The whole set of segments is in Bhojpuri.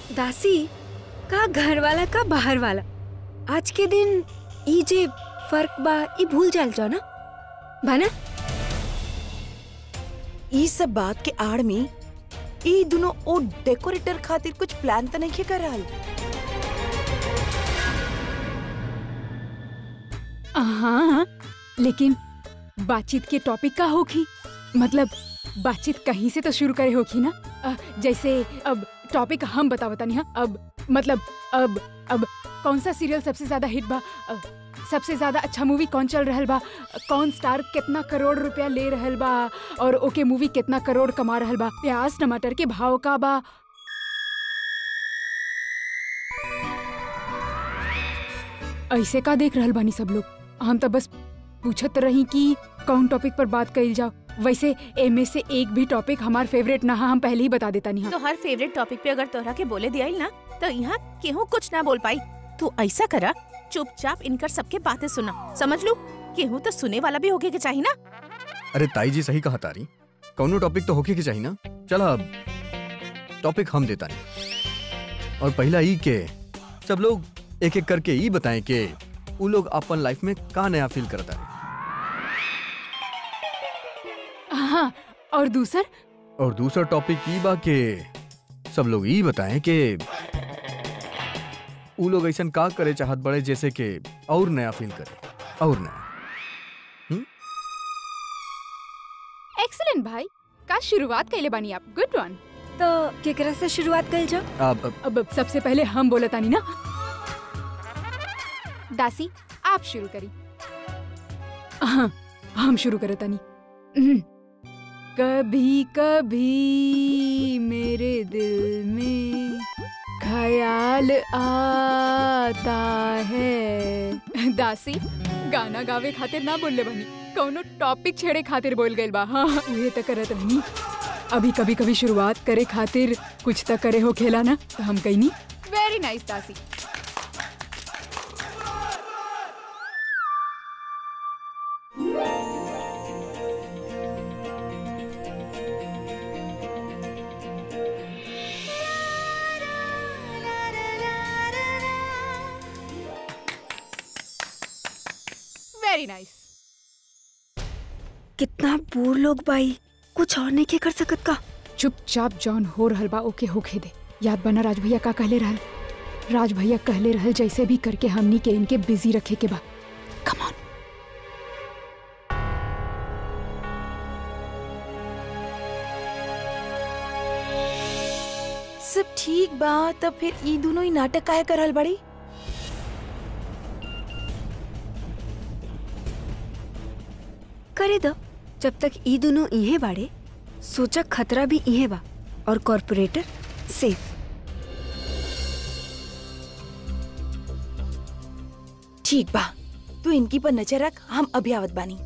दासी का घर वाला का बाहर वाला आज के दिन ई जे फर्क बा ई भूल जाल जाओ ना भाना ई सब बात के आड़ में ई दोनों ओ डेकोरेटर खातिर कुछ प्लान त नहीं कर रहल हाँ लेकिन बातचीत के टॉपिक का होगी मतलब बातचीत कहीं से तो शुरू करे होगी ना अ, जैसे अब टॉपिक हम बता बता नहीं अब मतलब अब अब कौन सा सीरियल सबसे ज्यादा हिट बा अ, सबसे ज्यादा अच्छा मूवी कौन चल रहल बा कौन स्टार कितना करोड़ रुपया ले रहल बा और ओके मूवी कितना करोड़ कमा रहल बा प्याज टमाटर के भाव का बा ऐसे का देख रहल बानी सब लोग हम तो बस पूछत रही कि कौन टॉपिक पर बात कइल जाओ वैसे एमे से एक भी टॉपिक हमार फेवरेट ना हा, हम पहले ही बता देता नहीं तो हर फेवरेट टॉपिक पे अगर तोहरा के बोले दिया ना तो यहाँ केहू कुछ ना बोल पाई तू ऐसा करा चुपचाप इनकर सबके बातें सुना समझ लू केहू तो सुने वाला भी होके के चाहिए ना अरे ताई जी सही कहा तारी कौनो टॉपिक तो होके के चाहिए ना चला अब टॉपिक हम देता नहीं और पहला ई के सब लोग एक एक करके ई बताएं कि उ लोग अपन लाइफ में का नया फील करता है हाँ और दूसर और दूसरा टॉपिक ई बा के सब लोग ई बताएं कि उ लोग ऐसा का करे चाहत बड़े जैसे कि और नया फील करे और नया एक्सीलेंट भाई का शुरुआत कैले बानी आप गुड वन तो केकरा से शुरुआत कइल जाओ अब अब अब सबसे पहले हम बोले तानी ना दासी आप शुरू करी हाँ हम शुरू करे तानी हम्म। कभी कभी मेरे दिल में ख्याल आता है दासी गाना गावे खातिर ना बोलले बनी कौनो टॉपिक छेड़े खातिर बोल गइल बा हाँ उहे त करत रहनी अभी कभी कभी शुरुआत करे खातिर कुछ त करे हो खेला ना तो हम कहीं वेरी नाइस दासी वेरी नाइस कितना बूढ़ लोग बाई कुछ और नहीं के कर सकत का चुपचाप जॉन हो रहल बा ओके होखे दे याद बना राज भैया का कहले रहल राज भैया कहले रहल जैसे भी करके हमनी के इनके बिजी रखे के बा कम ऑन सब ठीक बा तब फिर ई दोनों ही नाटक काहे करल बड़ी करे दो जब तक ई दोनों इहे बाड़े सोचा खतरा भी इहे बा और कॉर्पोरेटर सेफ ठीक बा तू इनकी पर नजर रख हम अभी आवत बानी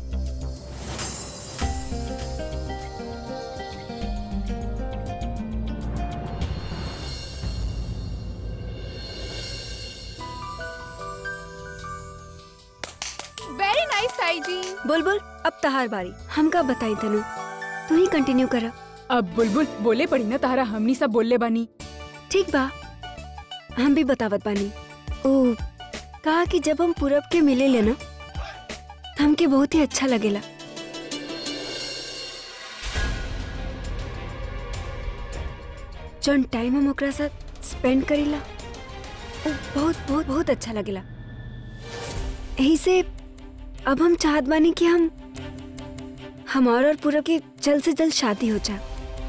वेरी नाइस ताई जी बोल बोल अब तहार बारी हम का बताई तनु तू ही कंटिन्यू करा अब बुलबुल बोले पड़ी ना तारा हमनी सब बोलले बानी ठीक बा हम भी बतावत बानी ओ कहा कि जब हम पूरब के मिले ले ना तो हमके बहुत ही अच्छा लगेला जौन टाइम हम ओकरा साथ स्पेंड करीला वो बहुत बहुत बहुत अच्छा लगेला यही से अब हम चाहत बानी कि हम हमार और पूरब की जल्द से जल्द शादी हो जाए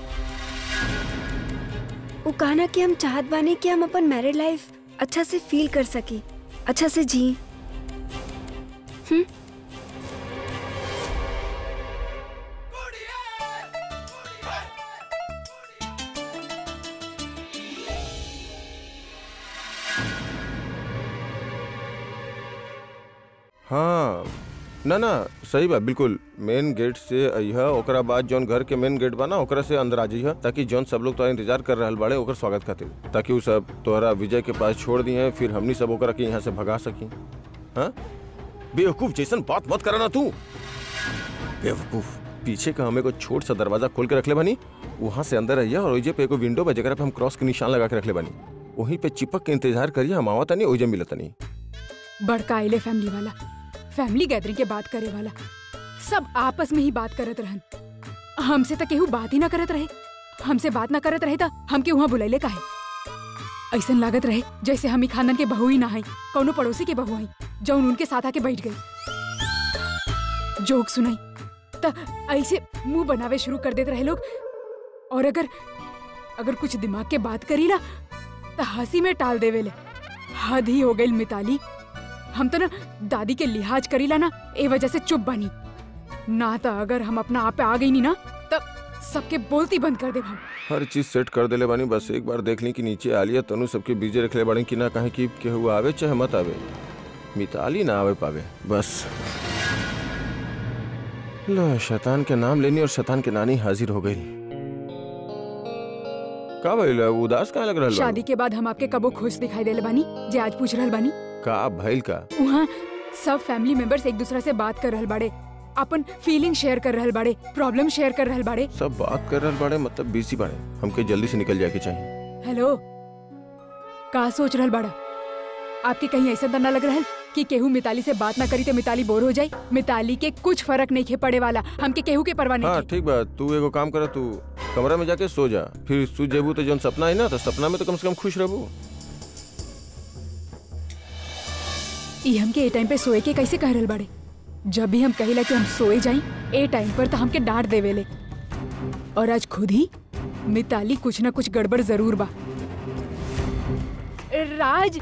वो कहना कि हम चाहत बानी कि हम अपन मैरिड लाइफ अच्छा से फील कर सकी अच्छा से जी हम्म हाँ ना ना सही बा बिल्कुल मेन गेट से अइहा ओकरा बाद जौन घर के मेन गेट बा ना ओकरा से अंदर आ जाइहा ताकि जौन सब लोग तोरा इंतजार कर रहल बाड़े ओकर स्वागत खातिर ताकि उ सब तोहरा विजय के पास छोड़ दिए फिर हमनी सब ओकरा के यहाँ से भगा सकी हाँ बेवकूफ जैसन बात मत करना तू बेवकूफ पीछे का हमें को छोट सा दरवाजा खोल के रखले बानी वहां से अंदर आइया और ओइजे पे एगो विंडो बा जेकरा पे हम क्रॉस के निशान लगा के रखले बानी वहीं पे चिपक के इंतजार करिए हम आवत नहीं ओइजे मिलत नहीं बड़का आइले फैमिली वाला फैमिली गैदरिंग के बात करे वाला सब आपस में ही बात करत रहन हमसे तो केहू बात ही ना करत रहे हमसे बात ना करत रहे था हमके वहाँ बुलैले काहे ऐसन लागत रहे जैसे हम ही खानदान के बहू ही ना हई कौनो पड़ोसी के बहू हई जौन उनके साथ आके बैठ गई जोक सुनाई त ऐसे मुंह बनावे शुरू कर देते रहे लोग और अगर अगर कुछ दिमाग के बात करी ना तो हंसी में टाल देवेले हद ही हो गई मिताली हम तो ना दादी के लिहाज करीला ना ए वजह से चुप बनी ना तो अगर हम अपना आप पे आ गई नी ना तब सबके बोलती बंद कर दे हम हर चीज सेट कर देले बानी बस एक बार देख ली कि नीचे आलिया तनु सबके बीजे रखले बाड़ी कि ना कहे कि केहू आवे चाहे मत आवे मिताली ना आवे पावे बस ला शैतान के नाम लेनी और शैतान के नानी हाजिर हो गई का भइल उदास काहे लग रहल बाड़ू? शादी के बाद हम आपके कबो खुश दिखाई देले बानी जे आज पूछ रहल बानी का भइल का वहाँ सब फैमिली मेंबर्स एक दूसरा से बात कर रहल बाड़े अपन फीलिंग शेयर कर रहल बाड़े प्रॉब्लम शेयर कर रहल बाड़े सब बात कर रहल बाड़े मतलब बिजी बाड़े हमके जल्दी से निकल जाए के चाहिए हेलो का सोच रहल बाड़ा आपके कहीं ऐसा तो ना लग रहल कि केहू मिताली से बात ना करी तो मिताली बोर हो जाई मिताली के कुछ फर्क नहीं खे पड़े वाला हमके केहू के परवाह हाँ नहीं ठीक बा तू एगो काम कर तू कमरा में जाके सो जा फिर सो जेबू तो जौन सपना है ना तो सपना में तो कम से कम खुश रहबू ई हमके ए टाइम पे सोए के कैसे कह रहल बाड़े जब भी हम कहिला कि हम सोए जाई ए टाइम पर तो हमके डांट देवेले और आज खुद ही मिताली कुछ ना कुछ गड़बड़ जरूर बा राज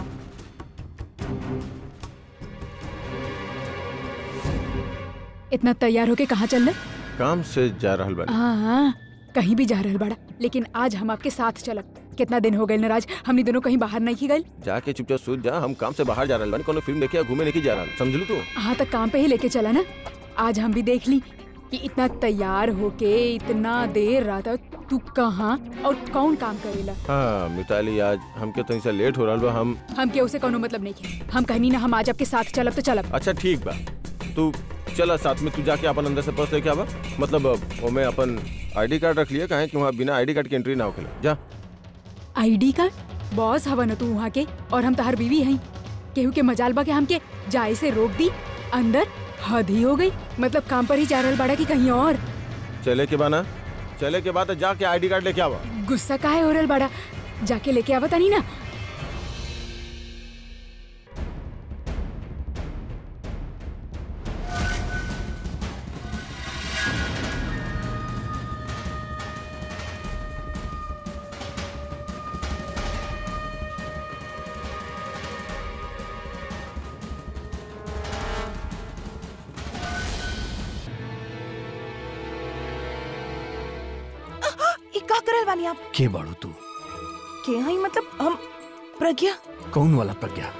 इतना तैयार होके कहाँ चल रहे काम से जा रहल बानी हाँ हाँ कहीं भी जा रहल बड़ा लेकिन आज हम आपके साथ चलत कितना दिन हो गए नाराज हमनी दोनों कहीं बाहर नहीं की गए जाके चुपचाप सूत जा हम काम से बाहर जा रहल बानी कोनो फिल्म देखे या घूमे नहीं जा रहल समझ लू तू हाँ तक काम पे ही लेके चला ना आज हम भी देख ली कि इतना तैयार होके इतना देर रात तक तू कहाँ और कौन काम करेला हाँ मिताली आज हमके तो ऐसा लेट हो रहल बा हम हम के उसे कोनो मतलब नहीं है हम कहनी ना हम आज आपके साथ चलब तो चलब अच्छा ठीक बा तू चला साथ में तू जाके अपन अंदर से पर्स लेके आवा मतलब ओमे अपन आईडी कार्ड रख लिया काहे कि वहाँ बिना आईडी कार्ड के एंट्री ना होखेला जा आईडी कार्ड बॉस हवा न तू वहाँ के और हम तहर बीवी हई केहू के मजाल बा के हमके जाए से रोक दी अंदर हद ही हो गई मतलब काम पर ही जा रहल बाड़ा की कहीं और चले के बाना चले के बाद जाके आईडी कार्ड लेके आवा गुस्सा काहे हो रहल बाड़ा जाके लेके आवा तानी ना ई का करल बानी आप के बाड़ू तू के हई मतलब हम प्रज्ञा कौन वाला प्रज्ञा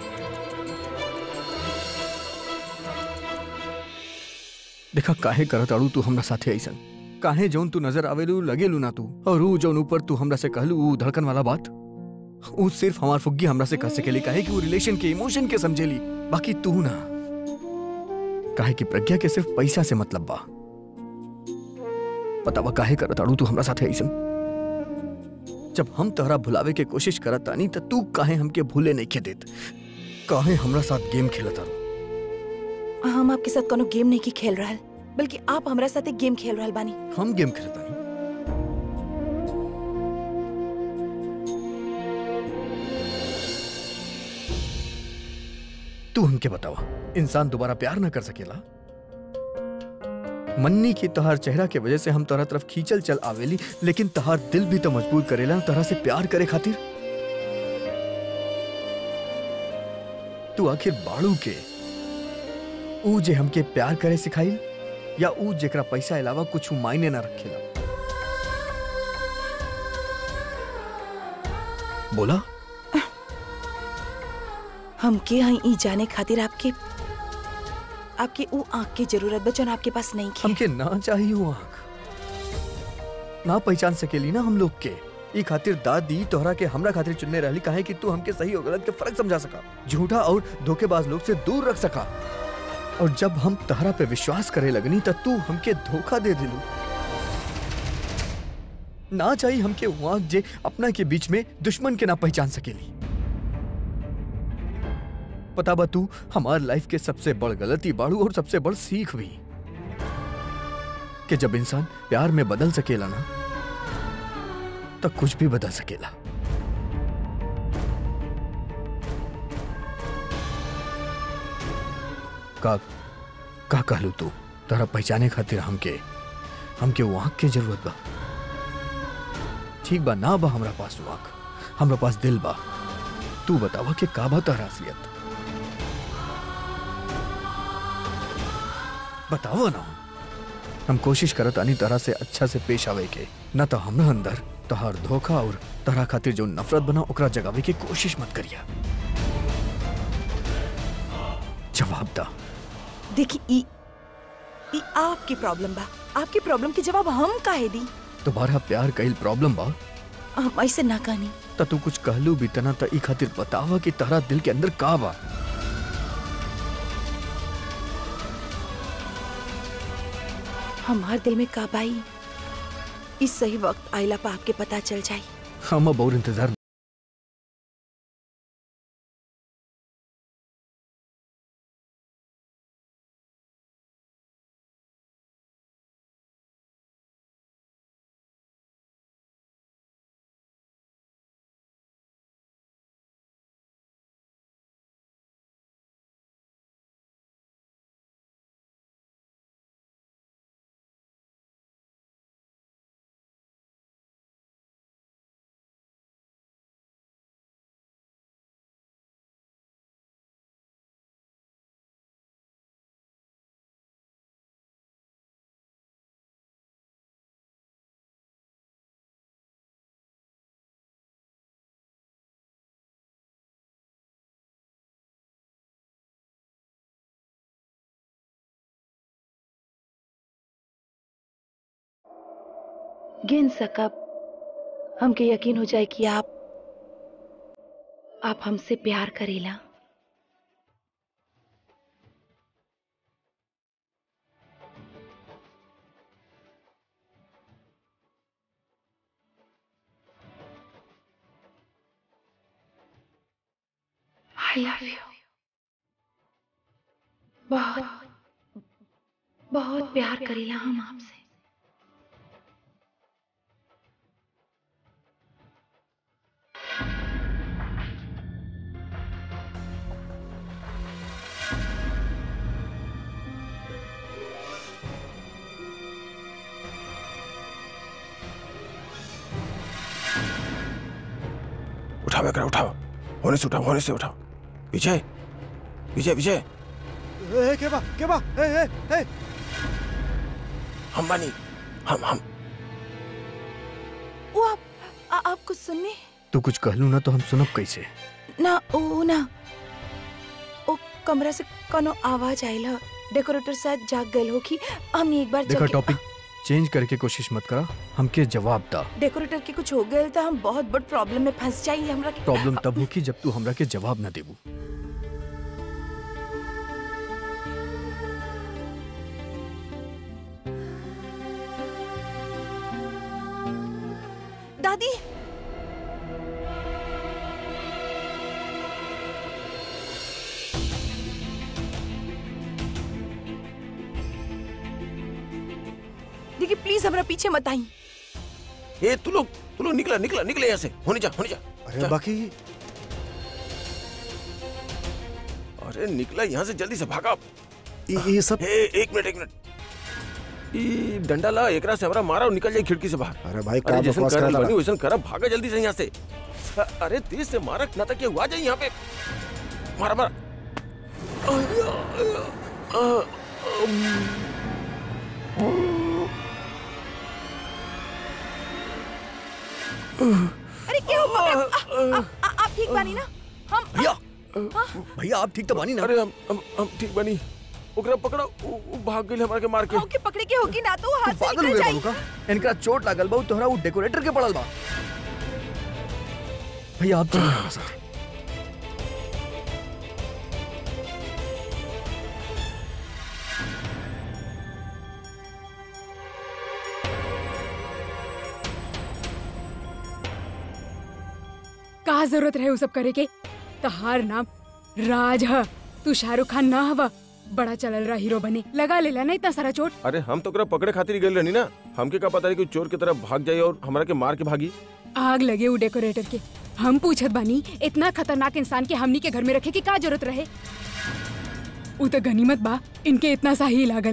देखा काहे करत आड़ू तू हमरा साथे ऐसन काहे जौन तू नजर आवेलू लगेलू ना तू और ऊ जौन ऊपर तू हमरा से कहलू ऊ धड़कन वाला बात ऊ सिर्फ हमार फुग्गी हमरा से कह सकेली काहे कि ऊ रिलेशन के इमोशन के समझेली बाकी तू ना काहे कि प्रज्ञा के सिर्फ पैसा से मतलब बा पता बा काहे करत आड़ू तू हमरा साथे ऐसन जब हम तोहरा भुलावे के कोशिश करत तानी त तू काहे हमके भूले नहीं के देत काहे हमरा साथ गेम खेलत तारू हम आपके साथ कोनो गेम नहीं की खेल रहल बल्कि आप हमरा साथ एक गेम खेल रहल बानी हम गेम खेलत तानी तू हमके बतावा इंसान दोबारा प्यार ना कर सकेला मन्नी की तोहार चेहरा के वजह से हम तोहरा तरफ खींचल चल आवेली लेकिन तोहार दिल भी तो मजबूर करेला तोहरा से प्यार करे खातिर तू आखिर बाड़ू के ऊ जे हमके प्यार करे सिखाई या ऊ जेकरा पैसा अलावा कुछ मायने ना रखेला बोला हम के हई ई जाने खातिर आपके आपके ऊ आँख की जरूरत बचन आपके पास नहीं की हमके ना चाहिए वो आंख ना पहचान सकेली ना हम लोग के ई खातिर दादी तोहरा के हमरा खातिर चुनने रहली काहे कि तू हमके सही और गलत के फर्क समझा सका झूठा और धोखेबाज लोग से दूर रख सका और जब हम तहरा पे विश्वास करे लगनी त तू हमके धोखा दे दिलू ना चाहिए हमके वहां जे अपना के बीच में दुश्मन के ना पहचान सकेली पता बा तू हमार लाइफ के सबसे बड़ गलती बाड़ू और सबसे बड़ सीख भी कि जब इंसान प्यार में बदल सकेला ना तब कुछ भी बदल सकेला का का कहलू तू तोरा पहचाने खातिर हमके हमके वो आँख के जरूरत बा ठीक बा ना बा हमरा पास वो आँख हमरा पास दिल बा तू बतावा कि का बा तोहरा असलियत बतावा ना हम कोशिश करत आनी तरह से अच्छा से पेश आवे के न तो हमरा अंदर तहार धोखा और तरह खातिर जो नफरत बना ओकरा जगावे की कोशिश मत करिया जवाब दा देखी ई ई आपकी प्रॉब्लम बा आपकी प्रॉब्लम के जवाब हम काहे दी तुम्हारा प्यार कईल प्रॉब्लम बा हम ऐसे ना कहनी त तू कुछ कहलू भी तना त ई खातिर बतावा कि तारा दिल के अंदर का बा हमार दिल में का बाई इस सही वक्त आइला पा आपके पता चल जाई हम अब और इंतजार गिन सकब हमके यकीन हो जाए कि आप आप हमसे प्यार करेला आई लव यू बहुत बहुत प्यार करेला हम आपसे उठाओ एकरा उठाओ होने से उठाओ होने से उठाओ विजय विजय विजय ए, के बा के बा ए ए ए हम बानी हम हम वो आप आ, आप कुछ सुनने तू कुछ कहलू ना तो हम सुनब कैसे ना ओ ना ओ कमरा से कोनो आवाज आइल ह डेकोरेटर शायद जाग गए हो कि हम एक बार देखा चल के- टॉपिक चेंज करके कोशिश मत करा हमके जवाब दा डेकोरेटर के कुछ हो गए तो हम बहुत बड़ प्रॉब्लम में फंस जाएंगे हमरा के प्रॉब्लम तब होगी जब तू हमरा के जवाब ना देबू दादी देखिए प्लीज हमरा पीछे मत आई ए तू लोग तू लोग निकला निकला निकले यहाँ से होने जा होने जा अरे जा। बाकी अरे निकला यहाँ से जल्दी से भागा ये ये सब ए एक मिनट एक मिनट ई डंडा ला एकरा से हमरा मारा और निकल जाए खिड़की से बाहर अरे भाई का अरे जैसन बकवास करनी कर बनी वैसन करा भागा जल्दी से यहाँ से अ- अरे तेज से मारा ना तक ये हुआ जाए यहाँ पे मारा मारा अय्या, अय्या, अ, अरे क्या हुआ आ, आ, आ, आप ठीक बानी ना हम भैया भैया आप ठीक तो बानी ना अरे हम हम हम ठीक बनी ओकरा पकड़ो उ, उ भाग गई हमरा के मार के ओके पकड़े के होगी ना तो वो तू हाथ से पागल निकल हुए जाई बाबू का इनका चोट लागल बा उ तोहरा वो डेकोरेटर के पड़ल बा भैया आप चलिए हमारे साथ का जरूरत रहे उ सब करे के तहार नाम राज ह तू शाहरुख खान ना हवा बड़ा चलल रहा हीरो बने लगा लेला ना इतना सारा चोट अरे हम तो ओकरा पकड़े खातिर गए रहनी ना हमके का पता है कि चोर की तरफ भाग जाए और हमरा के मार के भागी आग लगे उ डेकोरेटर के हम पूछत बानी इतना खतरनाक इंसान के हमनी के घर में रखे की का जरूरत रहे उ तो गनीमत बा इनके इतना सा ही लागल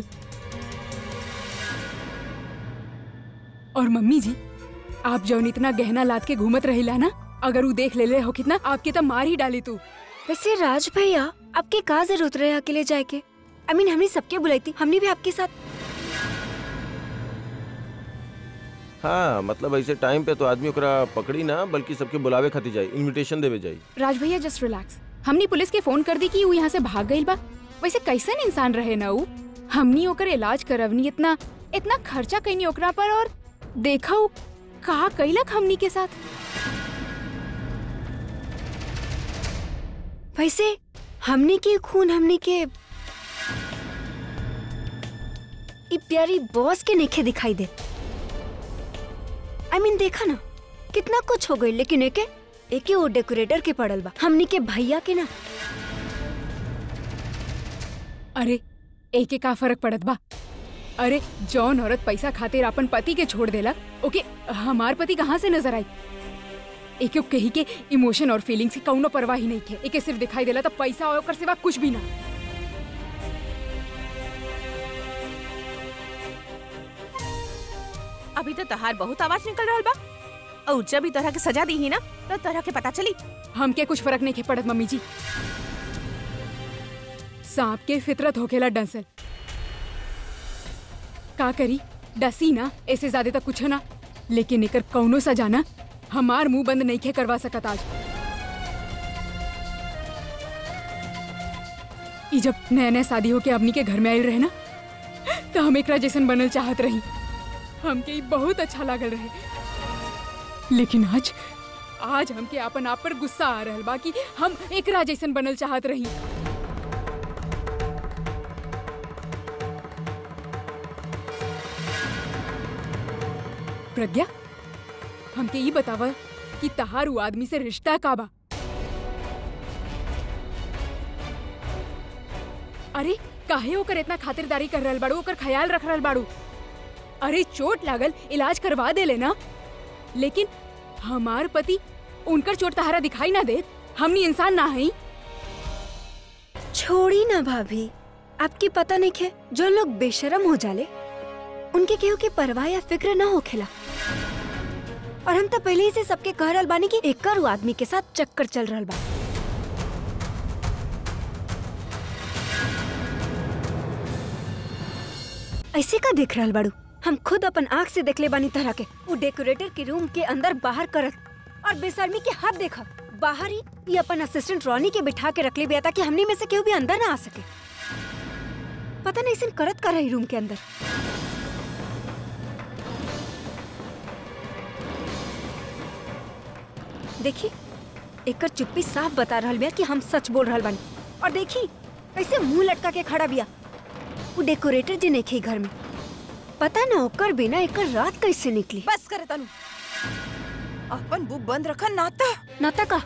और मम्मी जी आप जौन इतना गहना लाद के घूमत रहिला ना अगर उ देख ले हो कितना आपके तो मार ही डाली तू वैसे राज भैया आपके का जरूरत रहे अकेले जाए के आई मीन हमने सबके बुलाई थी हमने भी आपके साथ हाँ मतलब ऐसे टाइम पे तो आदमी ओकरा पकड़ी ना बल्कि सबके बुलावे खातिर जाई इनविटेशन देवे जाई राज भैया जस्ट रिलैक्स हमनी पुलिस के फोन कर दी कि उ यहाँ से भाग गईल बा वैसे कैसन इंसान रहे ना उ हमनी ओकर इलाज करवनी इतना इतना खर्चा कैनी ओकरा पर और देखा उ का कैलक हमनी के साथ वैसे हमने के खून हमने के ई प्यारी बॉस के नेखे दिखाई दे आई I मीन mean, देखा ना कितना कुछ हो गई लेकिन एके एके वो डेकोरेटर के पड़ल बा हमनी के भैया के ना अरे एके का फर्क पड़त बा अरे जौन औरत पैसा खातिर अपन पति के छोड़ देला ओके हमार पति कहाँ से नजर आई एके कही के इमोशन और फीलिंग्स की कौनो परवाह ही नहीं थे एके सिर्फ दिखाई देला तो पैसा और ओकर सिवा कुछ भी ना अभी तो तहार बहुत आवाज निकल रहा बा और जब भी तरह के सजा दी ही ना तो तरह के पता चली हमके कुछ फर्क नहीं के पड़त मम्मी जी सांप के फितरत होखेला डंसल का करी डसी ना ऐसे ज्यादा तक कुछ ना लेकिन एकर कौनो सजा ना हमार मुंह बंद नहीं खे करवा सकत आज ई जब नया नया शादी होके अपनी के घर में आयल रहे ना तो हम एकरा जैसन बनल चाहत रही हमके ई बहुत अच्छा लागल रहे लेकिन आज आज हमके अपन आप पर गुस्सा आ रहल बा कि हम एकरा जैसन बनल चाहत रही प्रज्ञा हमके ई बतावा कि तहार उ आदमी से रिश्ता का बा अरे काहे ओकर इतना खातिरदारी कर रहल बाड़ू ओकर ख्याल रख रहल बाड़ू अरे चोट लागल इलाज करवा दे लेना लेकिन हमार पति उनकर चोट तहारा दिखाई ना दे हमनी इंसान ना हई छोड़ी ना भाभी आपकी पता नहीं है जो लोग बेशरम हो जाले उनके केहू के परवाह या फिक्र ना होखेला और हम तो पहले ही से सबके कह रहल बानी कि एकर उ आदमी के साथ चक्कर चल रहल बा ऐसे का देख रहल बाड़ू हम खुद अपन आँख से देखले बानी तरह के वो डेकोरेटर के रूम के अंदर बाहर करत और बेशर्मी के हाथ देखा बाहर ही ये अपन असिस्टेंट रॉनी के बिठा के रख ले बिया ताकि हमने में से केहू भी अंदर ना आ सके पता नहीं इसन करत कर रही रूम के अंदर देखी एकर चुप्पी साफ बता रहल बिया कि हम सच बोल रहल बानी और देखी कैसे मुंह लटका के खड़ा बिया वो डेकोरेटर जी नहीं घर में पता ना ओकर बिना एकर रात कैसे निकली बस करे तनु अपन बुक बंद रखा नाता नाता का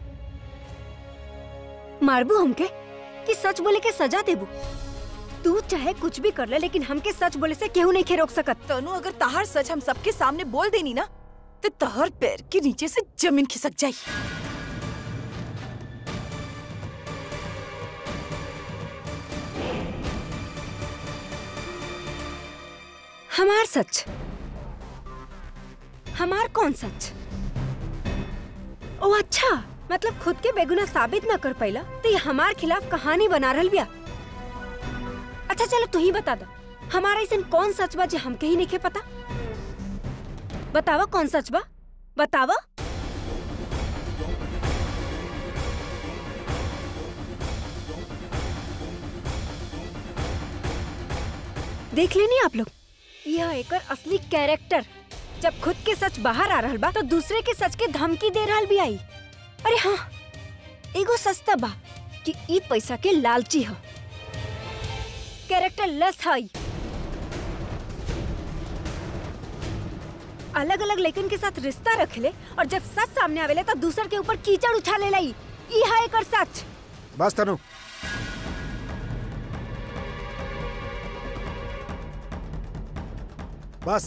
मारबू हमके कि सच बोले के सजा देबू तू चाहे कुछ भी कर ले लेकिन हमके सच बोले से केहू नहीं खे रोक सकत तनु अगर तहार सच हम सबके सामने बोल देनी ना तो तहर पैर के नीचे से जमीन खिसक जाई हमार सच हमार कौन सच ओ अच्छा मतलब खुद के बेगुना साबित ना कर पाइला तो ये हमार खिलाफ कहानी बना रहल बिया अच्छा चलो तू ही बता दो हमारा ऐसा कौन सच बा जे हमके ही नहीं के पता बतावा कौन सच बा बतावा देख लेनी आप लोग यह एकर असली कैरेक्टर जब खुद के सच बाहर आ रहल बा तो दूसरे के सच के धमकी दे रहल भी आई अरे हाँ एगो सस्ता बा कि ई पैसा के लालची ह कैरेक्टर लेस हई अलग अलग लेकिन के साथ रिश्ता रखले और जब सच सामने आवेले तो दूसर के ऊपर कीचड़ उछाले लाई ई है एकर सच बस तनु बस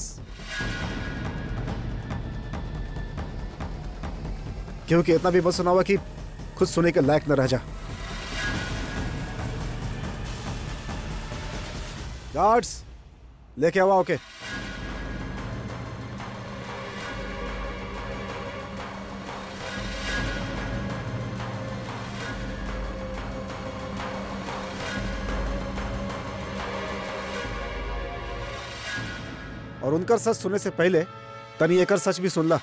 क्योंकि इतना भी मत सुनावा कि खुद सुने के लायक न रह जा गार्ड्स लेके आओ ओके और उनकर सच सुनने से पहले तनी एकर सच भी सुन ला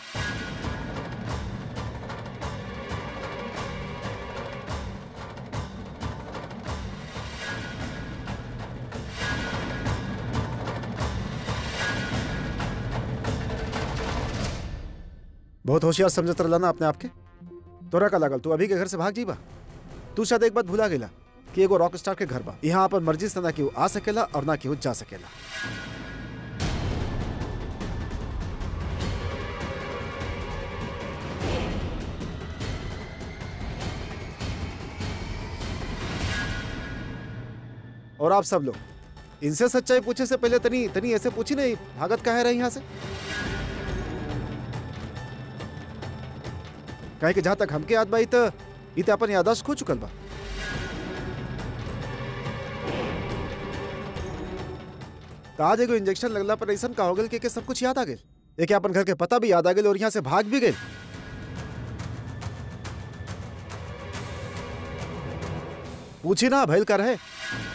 बहुत होशियार समझत रहला ना अपने आपके तोरा का लागल तू अभी के घर से भाग जीबा तू शायद एक बात भुला गेला कि एगो रॉक स्टार के घर बा यहाँ अपन मर्जी से ना केहू आ सकेला और ना केहू जा सकेला और आप सब लोग इनसे सच्चाई पूछे से पहले तनी तनी ऐसे पूछी नहीं भागत काहे रही यहाँ से काहे कि जहां तक हमके याद बाई त ई त अपन याददाश्त खो चुकल बा त आज एगो इंजेक्शन लगला पर ऐसा का हो गल कि के सब कुछ याद आ गेल एक अपन घर के पता भी याद आ गेल और यहाँ से भाग भी गेल पूछी ना भैल का रहे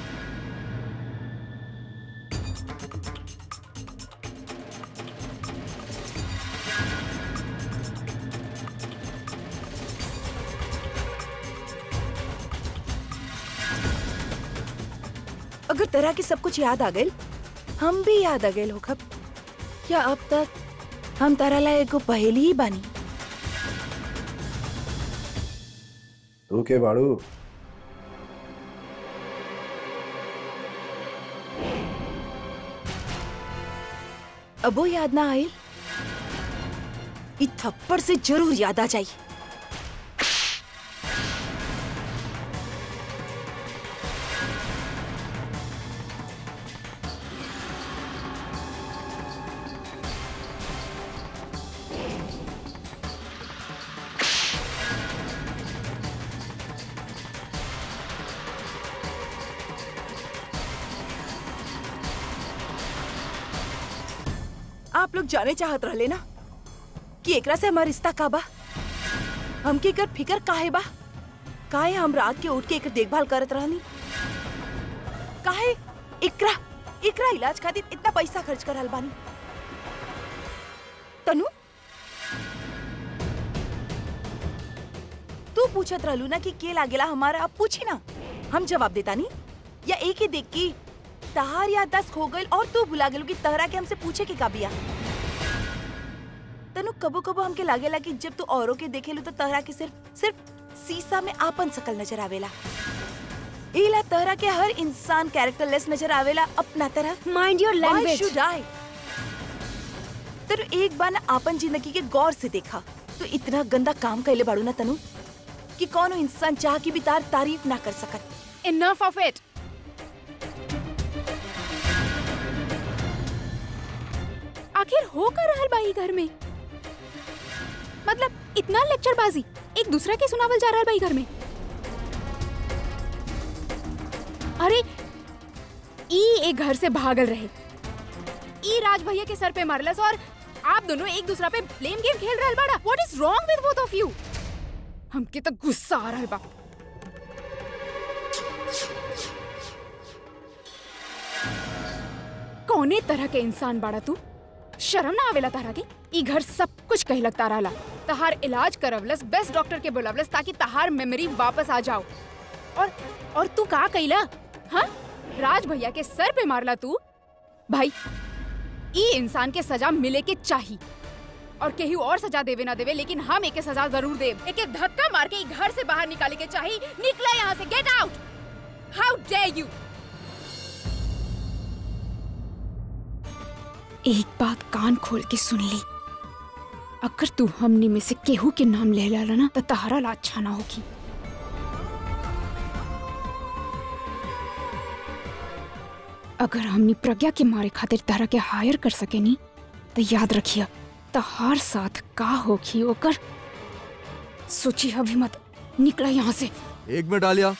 अगर तरह के सब कुछ याद आ गए हम भी याद आ गए होखब या अब तक हम तारा ला एगो पहेली ही बानी तू के बाड़ू अबो याद ना आयल ई थप्पड़ से जरूर याद आ जाई आप लोग जाने चाहत रहले ना कि एकरा से हमार रिश्ता का बा हमके एकर फिकर काहे बा काहे हम रात के उठ के एकर देखभाल करत रहनी काहे एकरा एकरा इलाज खातिर इतना पैसा खर्च करल बानी तनु तू पूछत रहलू ना कि के लागेला हमारा अब पूछी ना हम जवाब देता नहीं या एक ही देख की तहार याददाश्त खो गइल और तू भुला गेलू कि तहरा के हमसे पूछे के का बिया तनु कबो कबो हमके लागेला कि जब तू औरों के देखेलू तो तहरा के सिर्फ सिर्फ शीशा में आपन शकल नजर आवेला इला तहरा के हर इंसान कैरेक्टरलेस नजर आवेला अपना तरह mind your Why language should I? Tanu एक बार ना आपन जिंदगी के गौर से देखा तो इतना गंदा काम कैले बाड़ू ना तनु कि कौनो इंसान चाह की भी तार तारीफ ना कर सकत इनफ ऑफ इट आखिर हो कर रहल बाई घर में मतलब इतना लेक्चरबाजी एक दूसरा के सुनावल जा रहल बाई घर में अरे ई एक घर से भागल रहे ई राज भैया के सर पे मारलस और आप दोनों एक दूसरा पे ब्लेम गेम खेल रहल बाड़ा what is wrong with both of you हमके तो गुस्सा आ रहल बा कौने तरह के इंसान बाड़ा तू शर्म ना आवेला तारा के ई घर सब कुछ कही लगता रहला तहार इलाज करवलस बेस्ट डॉक्टर के बुलावलस ताकि तहार मेमोरी वापस आ जाओ और और तू का कइला हाँ राज भैया के सर पे मारला तू भाई ई इंसान के सजा मिले के चाही और केहू और सजा देवे ना देवे लेकिन हम एके सजा जरूर देव एके धक्का मार के ई घर से बाहर निकाले के चाही निकले यहाँ से get out how dare you एक बात कान खोल के सुन ली अगर तू हमनी में से केहू के नाम ले ला ना तो तहरा ला अच्छा ना होगी अगर हमनी प्रज्ञा के मारे खातिर तारा के हायर कर सके नी तो याद रखिया तो हर साथ का होगी ओकर सोची अभी मत निकला यहाँ से एक मिनट आलिया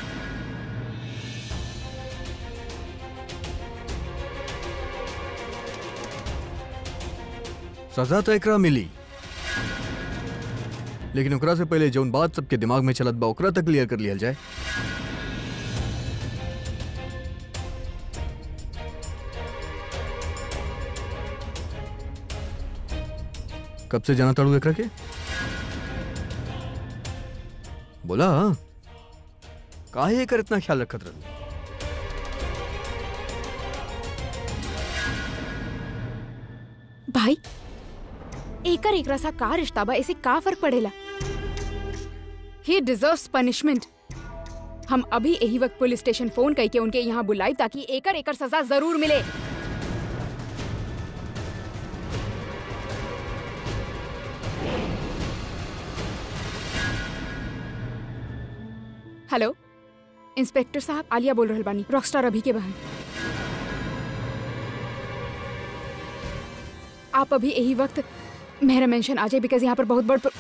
सजा तो एकरा मिली लेकिन ओकरा से पहले जौन बात सबके दिमाग में चलत बा ओकरा तक क्लियर कर लिया जाए कब से जाना ताड़ू एकरा के बोला काहे एकर इतना ख्याल रखत रहू भाई एकर एकरा सा का रिश्ता बा ऐसे का फर्क पड़ेला ही डिजर्व्स पनिशमेंट हम अभी यही वक्त पुलिस स्टेशन फोन करके उनके यहाँ बुलाई ताकि एकर एकर सजा जरूर मिले हेलो इंस्पेक्टर साहब आलिया बोल रहल बानी रॉकस्टार अभी के बहन आप अभी यही वक्त मेरा मेंशन आ जाए बिकॉज यहाँ पर बहुत बड़ प्र-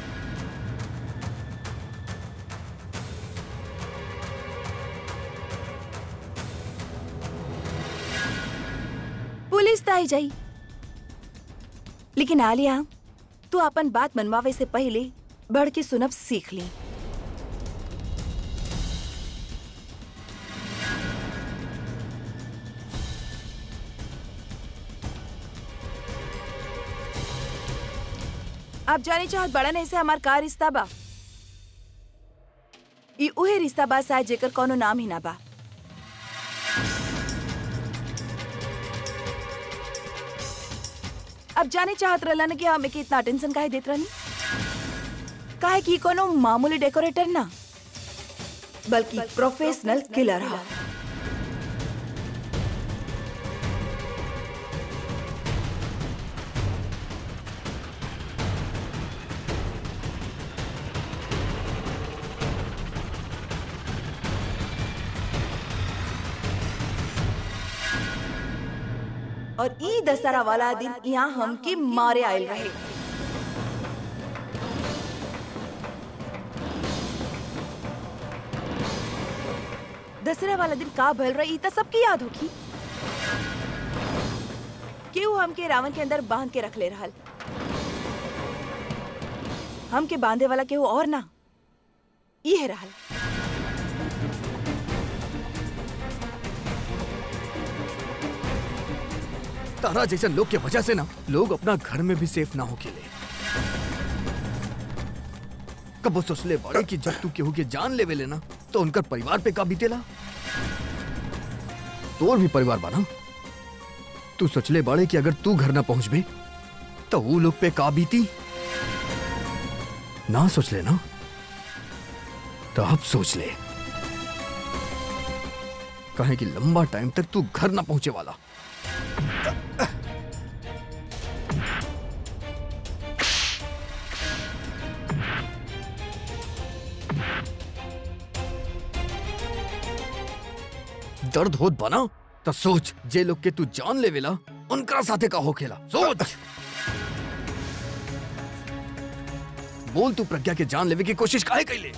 पुलिस तो आई जाई लेकिन आलिया तू अपन बात मनवावे से पहले बढ़ के सुनब सीख ली आप जाने चाहत बड़ा नहीं से हमार का रिश्ता बा ई उहे रिश्ता बा शायद जेकर कोनो नाम ही ना बा अब जाने चाहत रहलन कि हमें के इतना टेंशन काहे देत रहनी काहे कि कोनो मामूली डेकोरेटर ना बल्कि प्रोफेशनल किलर हा और ई दशहरा वाला दिन यहाँ हमके मारे आयल रहे दशहरा वाला दिन का भल रही त सबकी याद होगी केहू हमके रावण के अंदर बांध के रख ले रहल हमके बांधे वाला केहू और ना ये रहल तारा जैसे लोग के वजह से ना लोग अपना घर में भी सेफ ना हो के ले कब वो सोचले बड़े कि जब तू केहू के जान लेवे लेना तो उनकर परिवार पे का बीतेला तोर भी परिवार बना तू सोचले बड़े कि अगर तू घर ना पहुंच बे तो वो लोग पे का बीती ना सोच ले ना तो अब सोच ले कहे कि लंबा टाइम तक तू घर ना पहुंचे वाला दर्द होत बना तो सोच जे लोग के तू जान लेवेला उनका साथे का होखेला सोच बोल तू प्रज्ञा के जान लेवे की कोशिश काहे कैले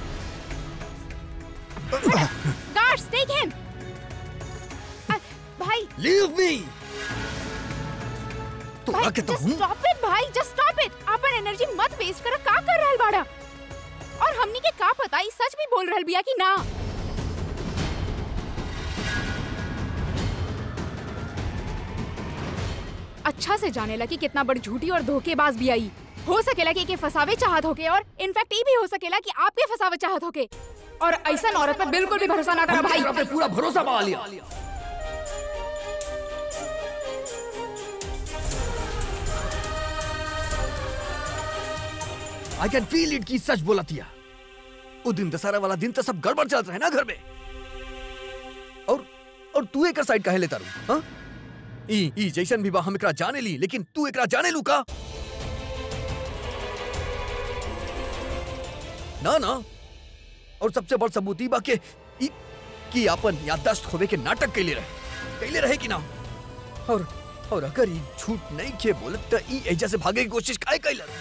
Guards, take him! अ, भाई लीव मी तो भाई आके तो just हूं stop it भाई just stop it अपन एनर्जी मत वेस्ट कर का कर रहल बाड़ा और हमनी के का पता ई सच भी बोल रहल बिया कि ना अच्छा से जाने कि कितना बड़ झूठी और धोखेबाज भी आई हो सकेला कि एके फसावे चाहत होके और इनफैक्ट ई भी हो सकेला कि आपके फसावे चाहत होके और ऐसा औरत पर बिल्कुल भी भरोसा ना करा भाई पे पूरा भरोसा पा लिया आई कैन फील इट की सच बोला थिया वो दिन दशहरा वाला दिन तो सब गड़बड़ चलत रहे ना घर में और और तू एक साइड काहे लेता रू हाँ ई ई जैसन भी बा हम एकरा जाने ली लेकिन तू एकरा जाने लू का ना ना और सबसे बड़ सबूत ई बा के ई कि अपन याददाश्त खोवे के नाटक कैले रहे कैले रहे कि ना और और अगर ई झूठ नहीं के बोलत त ई एजा से भागे की कोशिश काहे कैलस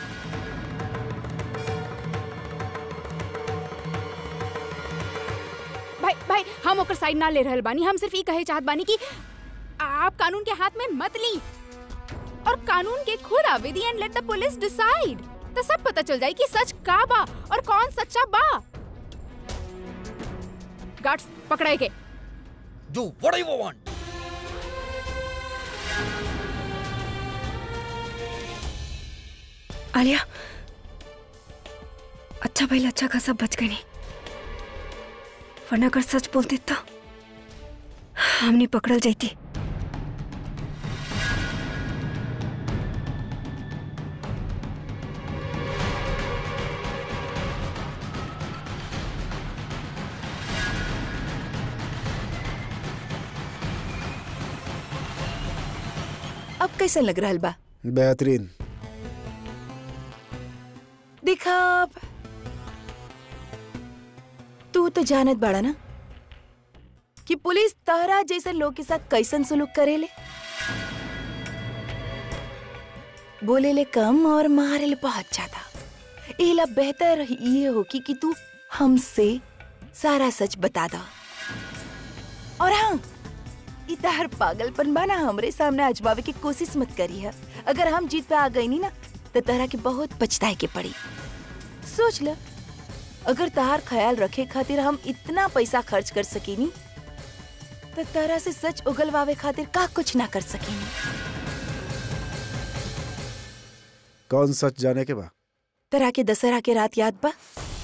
भाई भाई हम ओकर साइड ना ले रहल बानी हम सिर्फ ई कहे चाहत बानी कि आप कानून के हाथ में मत ली और कानून के खुद आवे दी and let the police decide तो सब पता चल जाए कि सच का बा और कौन सच्चा बा गार्ड्स पकड़ाए के do what you want Alia अच्छा भैया अच्छा खासा बच गई नहीं वरना अगर सच बोलती तो हमने पकड़ल जाती अब कैसे लग रहा बा बेहतरीन देखा अब। तू तो जानत बाड़ा ना कि पुलिस तहरा जैसे लोग के साथ कैसन सलूक करेले बोले ले कम और मारे ले बहुत ज्यादा इला बेहतर ये हो कि, कि तू हमसे सारा सच बता दा और हाँ ई तहर पागलपन बाना हमरे सामने आजमावे की कोशिश मत करी है अगर हम जीत पे आ गई नी ना तो तहरा के बहुत पछताए के पड़ी सोच ल अगर तहार ख्याल रखे खातिर हम इतना पैसा खर्च कर सकीनी तो तरह से सच उगलवावे खातिर का कुछ ना कर सकीनी कौन सच जाने के बा तरह के दशहरा के रात याद बा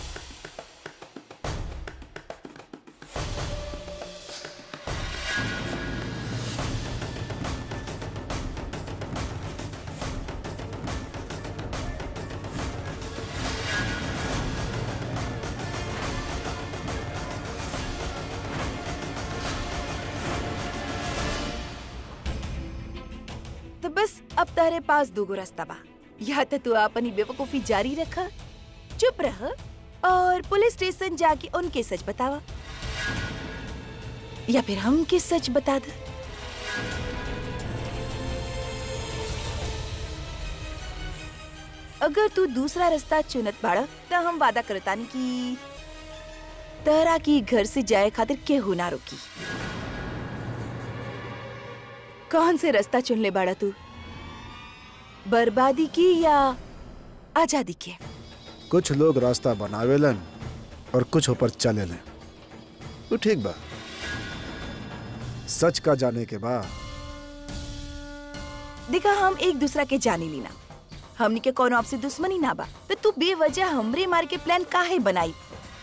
तो बस अब तारे पास दूगो रास्ता बा या तो तू अपनी बेवकूफी जारी रखा चुप रह और पुलिस स्टेशन जाके उनके सच बतावा या फिर हम के सच बता दे अगर तू दूसरा रास्ता चुनत बाड़ा तो हम वादा करतानी कि तहरा की घर से जाए खातिर केहू ना रोकी कौन से रास्ता चुन ले बाड़ा तू बर्बादी की या आजादी के कुछ लोग रास्ता बनावेलन और कुछ ऊपर चलेलन वो ठीक बा सच का जाने के बाद देखा हम एक दूसरा के जानी लीना हमनी के कोनो आपसे दुश्मनी ना बा तो तू बेवजह हमरे मार के प्लान काहे बनाई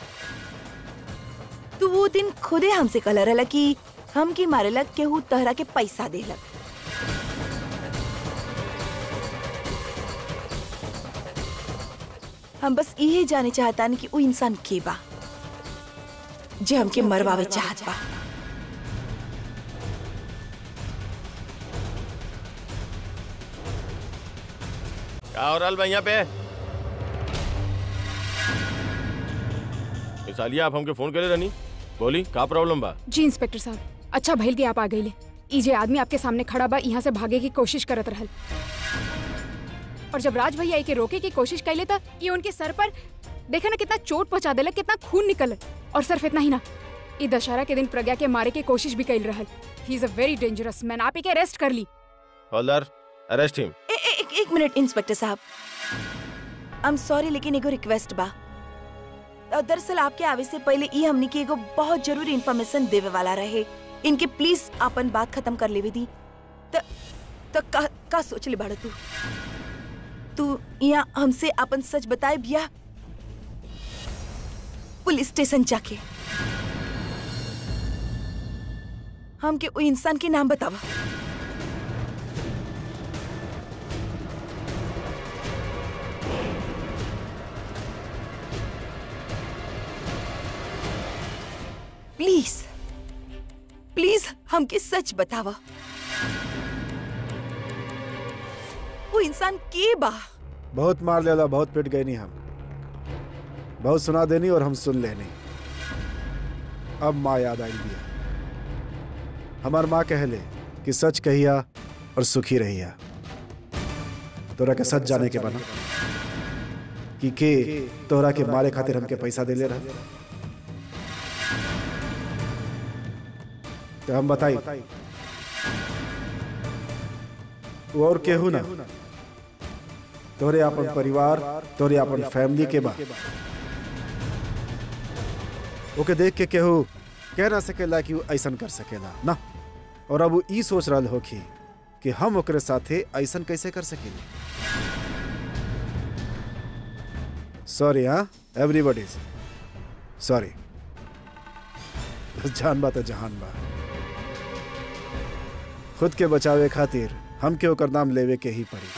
तू वो दिन खुदे हमसे कहला रहला कि हम की मारेला केहू तहरा के पैसा देलक हम बस इहे जाने चाहतानी कि वो इंसान के बा जे हमके मरवावे चाहत बा क्या हो रहा है यहाँ पे मिस आलिया आप हमके फोन करे रहनी बोली का प्रॉब्लम बा जी इंस्पेक्टर साहब अच्छा भइल कि आप आ गईले ई जे आदमी आपके सामने खड़ा बा यहाँ से भागे की कोशिश करत रहल और जब राज भैया के रोके की कोशिश कैले त ये उनके सर पर देखा ना कितना चोट पहुंचा देलक कितना खून निकल और सिर्फ इतना ही ना ई दशहरा के दिन प्रज्ञा के मारे की कोशिश भी कैल रहल ही is a very dangerous man आप एके अरेस्ट कर ली हवलदार अरेस्ट हिम ए, ए, एक, एक मिनट इंस्पेक्टर साहब आई एम सॉरी लेकिन एगो रिक्वेस्ट बा अ, दरअसल आपके आवे से पहले ई हमनी के एगो बहुत जरूरी इन्फॉर्मेशन देवे वाला रहे इनके प्लीज अपन बात खत्म कर लेवे दी त त का का सोच ले बाड़ा तू तू यहाँ हमसे अपन सच बताए बिया पुलिस स्टेशन जाके हमके वो इंसान के नाम बतावा प्लीज प्लीज हमके सच बतावा वो इंसान के बा बहुत मार लेला बहुत पिट गए नहीं हम बहुत सुना देनी और हम सुन लेनी अब माँ याद आई दिया हमार माँ कहले कि सच कहिया और सुखी रहिया तोरा के सच जाने के बना कि के तोरा के मारे खातिर हमके पैसा देले रहा तो हम बताई वो और केहू ना तोरे अपन परिवार तोरे अपन फैमिली के बा ओके देख के केहू कह ना सकेला कि वो ऐसन कर सकेला ना और अब वो ई सोच रहा होखी कि हम ओकरे साथे ऐसन कैसे कर सकेली सॉरी हाँ एवरीबडी सॉरी जान बा तो जहान बा खुद के बचावे खातिर हमके ओकर नाम लेवे के ही पड़ी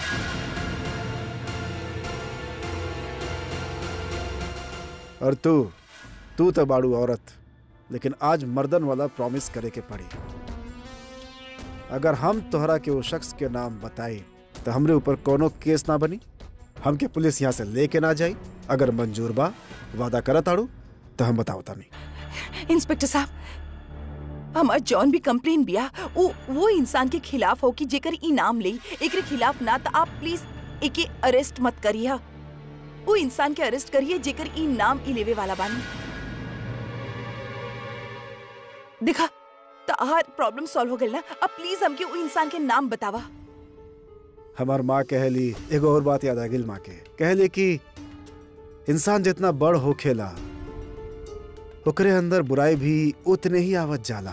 और तू तू तो बाड़ू औरत लेकिन आज मर्दन वाला प्रॉमिस करे के पड़ी अगर हम तोहरा के वो शख्स के नाम बताई तो हमरे ऊपर कोनो केस ना बनी हमके पुलिस यहाँ से लेके ना जाई अगर मंजूर बा वादा करत आड़ू तो हम बताओ तानी इंस्पेक्टर साहब हमार जॉन भी कंप्लेन बिया वो वो इंसान के खिलाफ हो कि जेकर ई नाम ले एकरे खिलाफ ना तो आप प्लीज एके अरेस्ट मत करिए वो इंसान के अरेस्ट करिए जेकर ई नाम ई लेवे वाला बानी देखा तो हर प्रॉब्लम सॉल्व हो गई ना अब प्लीज हमके वो इंसान के नाम बतावा हमार माँ कहली एगो और बात याद आ गई माँ के कहली कि इंसान जितना बड़ होखेला ओकरे अंदर बुराई भी उतने ही आवत जाला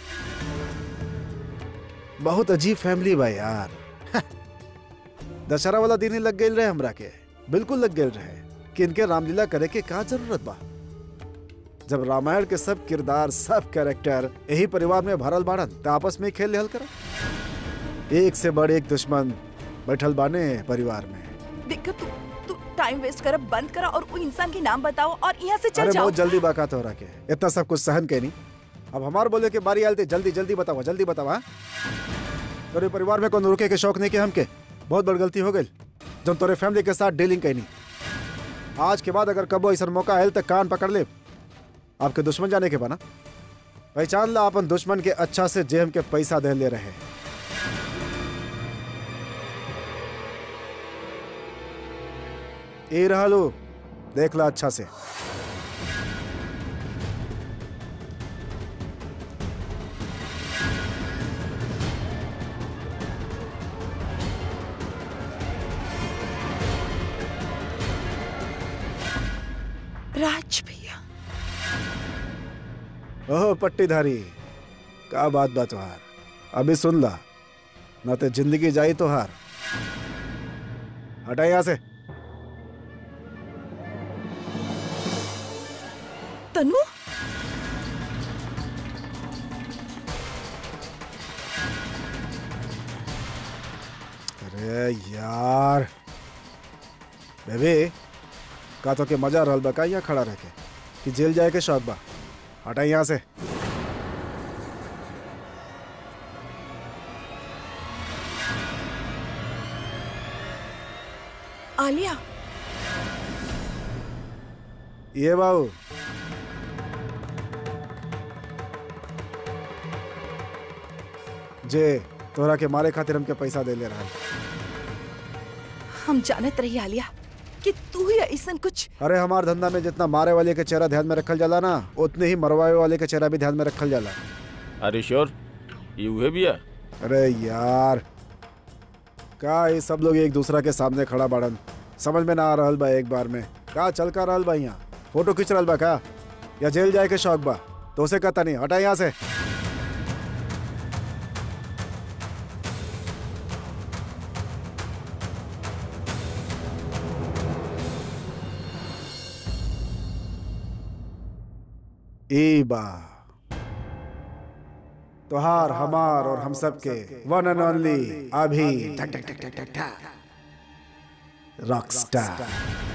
बहुत अजीब फैमिली बा यार दशहरा वाला दिन ही लग गई रहे हमरा के बिल्कुल लग गए रहे कि इनके रामलीला करे के का जरूरत बा जब रामायण के सब किरदार सब कैरेक्टर यही परिवार में भरल बाड़न तो आपस में ही खेल लेहल कर एक से बड़े एक दुश्मन बैठल बाने परिवार में देखा तू तू टाइम वेस्ट कर बंद करा और वो इंसान के नाम बताओ और यहाँ से चल अरे जाओ बहुत जल्दी बाकात हो रहा के इतना सब कुछ सहन के नहीं अब हमार बोले के बारी आलते जल्दी जल्दी बतावा जल्दी बतावा तोरे परिवार में कौन रुके के शौक नहीं के हमके बहुत बड़ गलती हो गई जब तोरे फैमिली के साथ डीलिंग कैनी आज के बाद अगर कबो ऐसा मौका आयल तो कान पकड़ ले आपके दुश्मन जाने के बना पहचान ला अपन दुश्मन के अच्छा से जे हमके पैसा दे ले रहे ए रहा लो देख ला अच्छा से राज भैया ओह पट्टीधारी का बात बा तुहार अभी सुन ला ना तो जिंदगी जाई तुहार हटा यहाँ से तनु अरे यार बेबी का तो के मजा रहल बा का यहाँ खड़ा रह के कि जेल जाए के शौक बा हटा यहाँ से आलिया ये बाबू जे तोहरा के मारे खातिर हमके पैसा दे ले रहा हम जानत रही आलिया कि तू ही ऐसा कुछ अरे हमार धंधा में जितना मारे वाले के चेहरा ध्यान में रखल जाला ना उतने ही मरवाए वाले के चेहरा भी ध्यान में रखल जाला अरे श्योर ये उहे भी है अरे यार का ये सब लोग एक दूसरा के सामने खड़ा बाड़न समझ में ना आ रहल बा एक बार में का चल का रहल बा यहाँ फोटो खींच रहल बा का या जेल जाए के शौक बा तो उसे कहता नहीं हटा यहाँ से ई बा तोहार हमार और हम सब के वन एंड ओनली अभी रॉक स्टार